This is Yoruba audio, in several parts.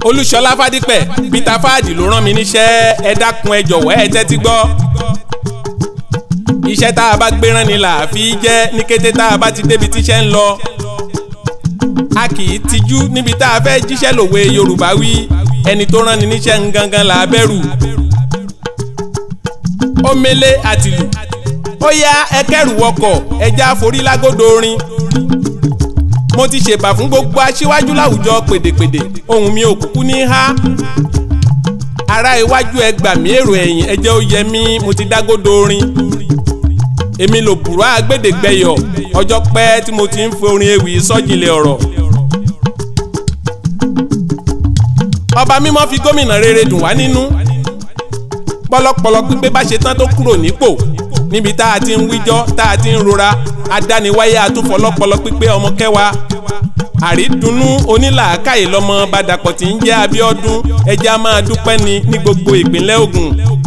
olúṣọlá fádípẹ̀ peter fáàdì ló rán mi níṣẹ́ ẹ dákun ẹ jọ̀wọ́ ẹ tẹ́tí gbọ́ iṣẹ́ tá a bá gbé rán ni là á fi jẹ́ ní kété tá a bá ti débi tíṣẹ́ ń lọ a kì í tijú níbi tá a fẹ́ jíṣẹ́ lòwe yorùbá wí ẹni tó rán ni níṣẹ́ ń gangan là á bẹ̀rù ó mélé àtìlù ó yá ẹ kẹ́rù wọkọ̀ ẹja forí lágódo orin mo ti ṣèbà fún gbogbo aṣíwájú láwùjọ pèdèpèdè ohùn mi ò kúkú ní há ará iwájú ẹ gbà mí èrò ẹ̀yìn ẹ jẹ́ ó yẹ mí mo ti dágódo orin èmi lò bùrọ̀ àgbèdègbẹ̀yọ̀ ọjọ́ pẹ́ tí mo ti ń fi orin ewì sọ́jìnlẹ̀ ọ̀rọ̀ ọba mímọ́ fi gómìnà rere dùn wá nínú pọlọpọlọ pípé bá ṣe tán tó kúrò nípò níbi tá a ti ń wíjọ́ tá a ti ń rora adániwáyé atúfọlọpọlọ pípé ọmọ kẹwàá àrídùnnú onílàákàyè lọmọ badàpọ̀ tí ń jẹ́ Abíọ́dún ẹjẹ́ a máa dúpẹ́ ni ní gbogbo ìpínlẹ̀ Ògùn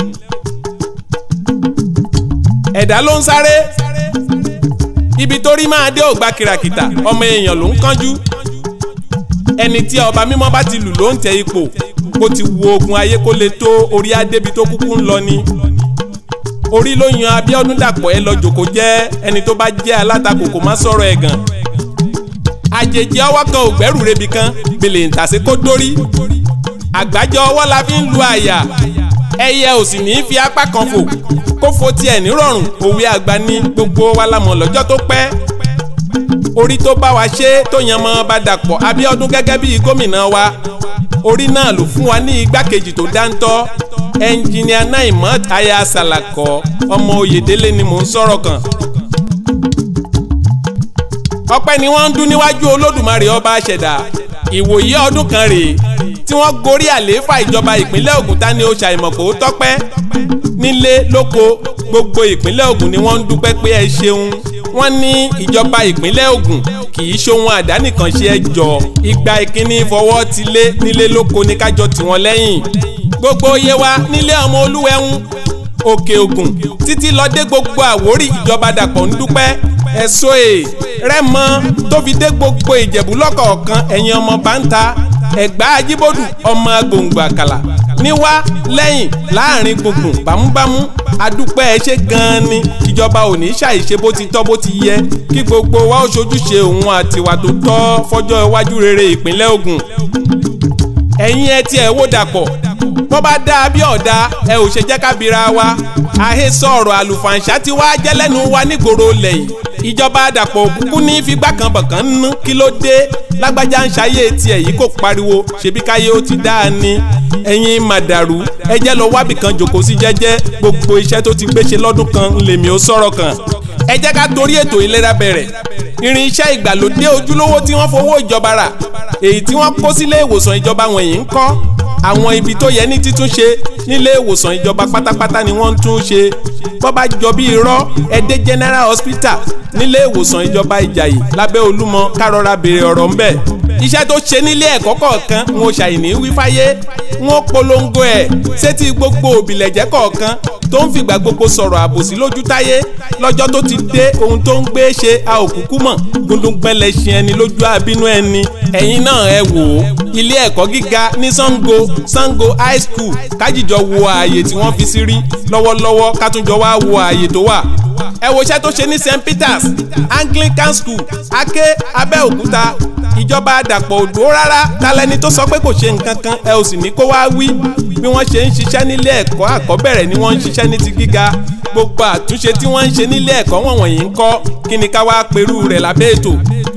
ẹ̀dá ló ń sáré ibi tó rí máa dé ògbà kìràkìtà ọmọ èèyàn ló ń kánjú ẹni tí ọba mímọ́ bá ti lù ló ń tẹ ipò kó ti wo ogun ayé kó lè tó orí adébi tó kúkú ń lọ ni orí ló yan Abíọ́dún Dàpọ̀ ẹ lọ jòkó jẹ́ ẹni tó bá jẹ́ alátakò kò má sọ̀rọ̀ ẹ̀gàn àjèjì ọwọ́ kan ò gbẹ́rù rebi kan gbèlè ń tàsé kó dórí àgbájọ ọwọ́ la fi ń lu àyà ẹyẹ ò sì ní í fi apá kan fò kó fo tiẹ̀ nírọ̀rùn òwe àgbà ní gbogbo wa la mọ̀ lọ́jọ́ tó pẹ́ orí tó bá wa ṣe tó yan mọ́ bá Dàpọ̀ Abíọ́dún gẹ́gẹ́ bí gómìnà wa orí náà ló fún wa ní igbákejì tó dáńtọ́ ẹnjìníà Naimot aya Salako ọmọ Oyèdélé ni mò ń sọ̀rọ̀ kan ọpẹ́ ni wọ́n ń dún níwájú Olódùmarè ọba àṣẹ̀dá ìwòye ọdún kan rèé tí wọ́n gorí àlééfà ìjọba ìpínlẹ̀ Ògùn ta ni ó ṣàìmọ̀ kó tọ́pẹ́ nílé lóko gbogbo ìpínlẹ̀ Ògùn ni wọ́n ń dúpẹ́ pé ẹ ṣeun wọ́n ní ìjọba ìpínlẹ̀ Ògùn kì í ṣohun àdánìkànṣe ẹ jọ ìgbà ìkíní fọwọ́ ti lé nílé lóko ní kájọ tiwọn lẹ́yìn gbogbo iye wa nílé ọmọ olúwẹ̀hún òkè Ògùn títí lọ dé gbogbo àwórí ìjọba Dàpọ̀ ń dúpẹ́ ẹ̀sọ́ ẹ̀ rẹ́mọ tó fi dé gbogbo ìjẹ̀bú lọ́kọ̀ọ̀kan ẹ̀yin ọmọ báńta ẹ̀gbá ajíbòdù ọmọ agbòǹgbò àkàlà níwá lẹ́yìn láàrin gbùngbùn bámúbámú adúpẹ́ ẹ ṣe gan-an ni ìjọba ò ní ṣàìṣe bó ti tọ́ bó ti yẹ kí gbogbo wa ó ṣojúṣe òun àtiwà tó tọ́ fọjọ́ iwájú rere ìpínlẹ̀ Ògùn ẹ̀yin ẹ tiẹ̀ wò Dàpọ̀ bó bá dáa bí ọ̀dà ẹ ò ṣe jẹ́ ká bira wa àhesọ ọ̀rọ̀ àlùfàǹṣá tí wàá jẹ́ lẹ́nu wa nígboro lẹ́yìn ìjọba Dàpọ̀ òkúkú ní figbá kan bọ̀kan nínú kí ló dé lágbájá ń ṣayé tiẹ̀ yìí kò pariwo ṣebí káyé ó ti dáa ni ẹ̀yin màdàrú ẹ jẹ́ lọ wábì kan jòkó sí jẹ́jẹ́ gbogbo iṣẹ́ tó ti gbé ṣe lọ́dún kan lèmi ó sọ̀rọ̀ kan ẹ jẹ́ ká torí ètò ìlera bẹ̀rẹ̀ irinṣẹ́ ìgbàlódé ojúlówó tí wọ́n fowó ìjọba rà èyí tí wọ́n kó sílé ìwòsàn ìjọba wọ̀nyí ń kọ́ àwọn ibi tó yẹ ní títún ṣe nílé ìwòsàn ìjọba pátápátá ni wọ́n ń tún ṣe bó bá jọ bí irọ́ ẹdẹ general hospital nílé ìwòsàn ìjọba ìjàyè lábẹ́ olúmọ kárọ̀ra béèrè ọ̀rọ̀ ńbẹ̀ iṣẹ́ tó ṣe nílé ẹ̀kọ́ kọ̀ọ̀kan ń o ṣàìní wífáyé ń ó polongo ẹ̀ sétí gbogbo òbílẹ̀jẹ́ kọ̀ọ̀kan tó ń fìgbà gbogbo sọ̀rọ̀ àbòsí lójú táyé lọ́jọ́ tó ti dé ohun tó ń gbé ṣe a ò kúkú mọ̀ gúndúngbẹ́lẹ̀ ṣe ẹni lójú àbínú ẹni ẹ̀yin náà ẹ wò ó ilé ẹ̀kọ́ gíga ní Sango Sango high school kájíjọ wo ààyè tí wọ́n fi sí rí lọ́wọ́lọ́wọ́ kátúnjọ wá wo ààyè tó wà ẹ wo iṣẹ́ tó ṣe ní St Peters Anglican school Aké Abẹ́òkúta ìjọba Dàpọ̀ òdò rárá talẹ́ni tó sọ pé kò ṣe nǹkan kan ẹ ò sì ní kó wá wí bí wọ́n ṣe ń ṣiṣẹ́ nílé ẹ̀kọ́ àkọ́bẹ̀rẹ̀ ni wọ́n ń ṣiṣẹ́ ní ti gíga gbogbo àtúnṣe tí wọ́n ń ṣe nílé ẹ̀kọ́ wọ̀nyí ń kọ́ kí ni ká wá perú rẹ̀ lábẹ́ ètò.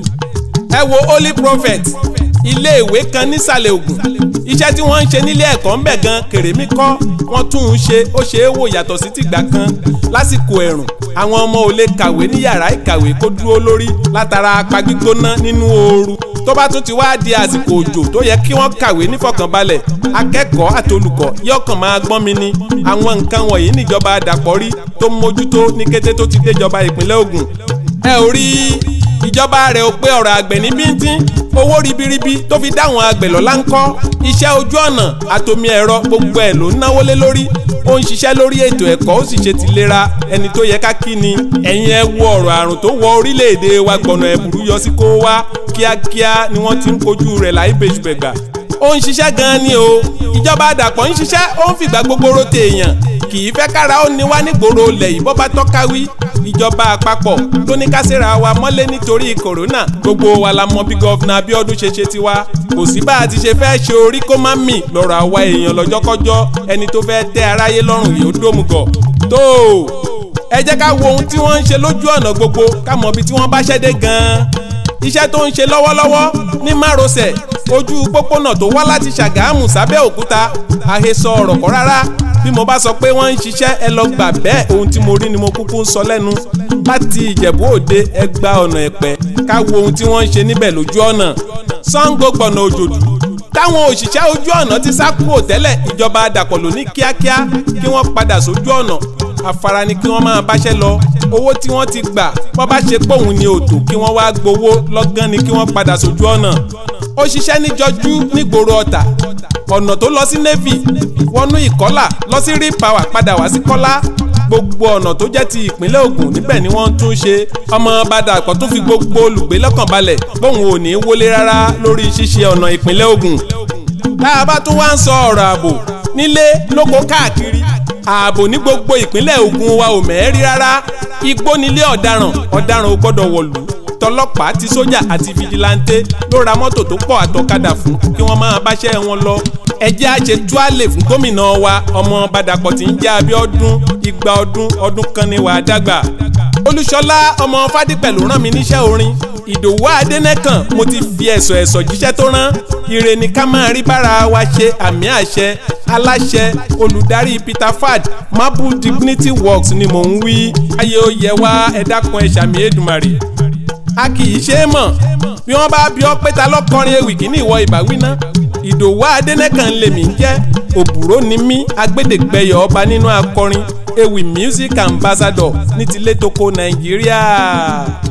ẹ wo Holy Prophet ilé ìwé kan nísàlẹ̀ Ògùn iṣẹ́ tí wọ́n ń ṣe nílé ẹ̀kọ́ ń bẹ̀ gan kèrèmí kọ́ wọ́n tún ń ṣe ó ṣe é wò yàtọ̀ sí tìgbà kan lásìkò ẹ̀rùn àwọn ọmọ ò lè kàwé ní yàrá ìkàwé kó dúró lórí látara apá gbígbóná nínú ooru tó bá tún ti wá di àsìkò òjò tó yẹ kí wọ́n kàwé nífọ̀kànbalẹ̀ akẹ́kọ̀ọ́ àtolùkọ́ yọkàn máa gbọ́n mi ni àwọn nǹkan wọ̀nyí níjọba Dàpọ̀ rí tó ń mójútó ní kété tó ti déjọba ìpínlẹ̀ Ògùn ẹ ò rí ìjọba rẹ̀ ò pé ọ̀rọ̀ àgbẹ̀ ní bíntín owó ribiribi tó fi dáwọn àgbẹ̀ lọ́lá ń kọ́ iṣẹ́ ojú ọ̀nà àtomi ẹ̀rọ gbogbo ẹ̀ ló ń náwó lé lórí ó ń ṣiṣẹ́ lórí ètò ẹ̀kọ́ ó sì ṣe ti lera ẹni tó yẹ ká kí ni ẹ̀yin ẹ wo ọ̀rọ̀ àrùn tó wọ orílẹ̀-èdè wa gbọ̀nà ẹ̀bùrú yọ sí kó wá kíákíá ni wọ́n ti ń kojú rẹ̀ láì bèjúbẹ̀gbà ó ń ṣiṣẹ́ gan-an ni o ìjọba àdàpọ̀ ń ṣiṣẹ́ ó ń fìgbà gbogbo rote èèyàn kì í fẹ́ kára ó ní wá nígboro ilẹ̀ yìí bọ́ bá tọ́ka wí ìjọba àpapọ̀ ló ní ká ṣèrà wa mọ́lé nítorí kòrónà gbogbo wa la mọ bí gọ́fìnà Abíọ́dún ṣe ṣe tiwa kò sí bá a ti ṣe fẹ́ ṣe orí kó má mì lọ́rọ̀ àwa èèyàn lọ́jọ́kọ́jọ́ ẹni tó fẹ́ tẹ́ aráyé lọ́rùn yìí ó dómùgọ̀ tó ẹ jẹ́ ká wo ohun tí wọ́n ń ṣe lójú ọ̀nà gbogbo ká mọ ibi tí wọ́n bá ṣẹ́ dé gan-an iṣẹ́ tó ń ṣe lọ́wọ́lọ́wọ́ ní márosẹ̀ ojú pópónà tó wá láti Ṣàgámù sábẹ́òkúta àhesọ ọ̀rọ̀ kọ́ rárá bí mo bá sọ pé wọ́n ń ṣiṣẹ́ ẹ lọ gbà bẹ́ẹ̀ ohun tí mo rí ni mo kúkú ń sọ lẹ́nu láti Ìjẹ̀bú Òde ẹ gba ọ̀nà Ẹ̀pẹ́ ká wo ohun tí wọ́n ń ṣe níbẹ̀ lójú ọ̀nà Ṣàngó gbọ̀nà òjòdù táwọn òṣìṣẹ́ ojú ọ̀nà ti sá kúrò tẹ́lẹ̀ ìjọba àdàpọ̀ ló ní kíákíá kí wọ́n padà sójú ọ̀nà afárá ni kí wọ́n máa báṣẹ́ lọ owó tí wọ́n ti gbà wọ́n bá ṣe póun ní òtò kí wọ́n wá gbowó lọ́gán ni kí wọ́n padà sójú ọ̀nà ó ṣiṣẹ́ níjọjú nígboro ọ̀tà ọ̀nà tó lọ sí navy wọnú ìkọ́là lọ sí rí power padà wá sí kọ́lá gbogbo ọ̀nà tó jẹ́ ti ìpínlẹ̀ Ògùn níbẹ̀ ni wọ́n ń tún ṣe ọmọ Badàpọ̀ tó fi gbogbo olùgbé lọ́kàn balẹ̀ bóun ò ní wọlé rárá lórí ṣíṣe ọ̀nà ìpínlẹ̀ Ògùn tá a bá tún wá ń sọ ọ̀rọ̀ ààbò nílé lóko káàkiri ààbò ní gbogbo ìpínlẹ̀ Ògùn wa ò mẹ́rí rárá igbó nílé ọ̀daràn ọ̀daràn ò gbọ́dọ̀ wọ̀lú tọlọ́pàá ti sójà àti fìjìláńtẹ ló ra mọ́tò tó pọ̀ àtọ̀kadà fún kí wọ́n máa báṣẹ́ wọn lọ ẹjẹ́ àṣẹ tuálè fún gómìnà wa ọmọ Badàpọ̀ tí ń jẹ́ Abíọ́dún igba ọdún ọdún kan ní wàá dàgbà Olúṣọlá ọmọ Fádípẹ̀ ló rán mi níṣẹ́ orin Ìdòwú Adẹ́nẹ́kàn mo ti fi ẹ̀sọ̀ ẹ̀sọ̀ jíṣẹ́ tó rán ire ni ká máa rí bára wa ṣe àmì àṣẹ aláṣẹ olùdarí Peter Fad Marble Dignity Works ni mò ń wí ayé ó yẹ wá ẹ dákun ẹ ṣàmì Èdùmàrè a kì í ṣe é mọ̀ bí wọ́n bá bí ọ pé ta lọ́kọrin ewì kí ní ìwọ ìbáwí ná ìdòwú adẹ́nẹ́kàn lèmi ń jẹ́ òbúrò ni mí agbẹ́dẹ́gbẹ́yọ̀ ọba nínú akọrin ewì music ambassador ní tilé toko nàìjíríà.